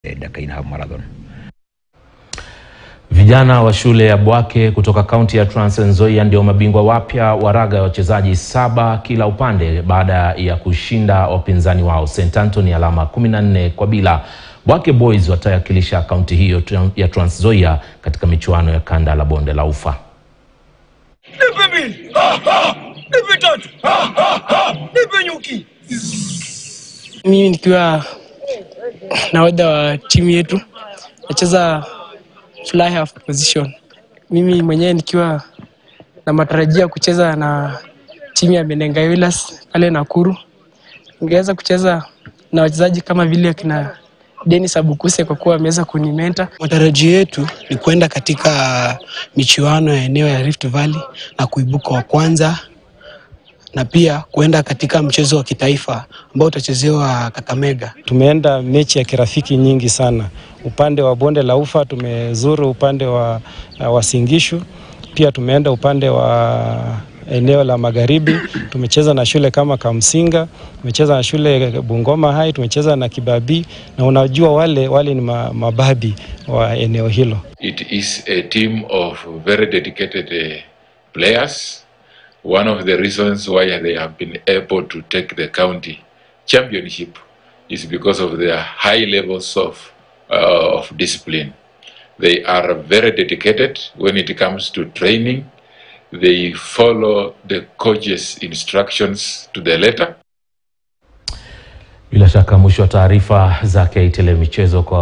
Dakaina Marathon. Vijana wa shule ya Bwake kutoka kaunti ya Trans Nzoia ndio mabingwa wapya wa raga ya wachezaji saba kila upande baada ya kushinda wapinzani wao St Anthony alama 14 kwa bila. Bwake Boys watawakilisha kaunti hiyo ya Trans Nzoia katika michuano ya kanda la bonde la Ufa. Nipe mbili. Nipe tatu. Nipe nyuki. Mimi nikiwa nahodha wa timu yetu nacheza fly half position. Mimi mwenyewe nikiwa na matarajio ya kucheza na timu ya Menengai Wheelers pale Nakuru, ningeweza kucheza na wachezaji kama vile kina Dennis Abukuse kwa kuwa ameweza kunimenta. Matarajio yetu ni kwenda katika michuano ya eneo ya Rift Valley na kuibuka wa kwanza na pia kuenda katika mchezo wa kitaifa ambao utachezewa Kakamega. Tumeenda mechi ya kirafiki nyingi sana, upande wa bonde la Ufa tumezuru upande wa, wa Singishu, pia tumeenda upande wa eneo la magharibi. Tumecheza na shule kama Kamsinga, tumecheza na shule Bungoma High, tumecheza na Kibabii, na unajua wale wale ni mababi wa eneo hilo. It is a team of very dedicated uh, players. One of the reasons why they have been able to take the county championship is because of their high levels of, uh, of discipline. They are very dedicated when it comes to training. They follow the coach's instructions to the letter. Bila shaka mwisho wa taarifa za KTN michezo kwa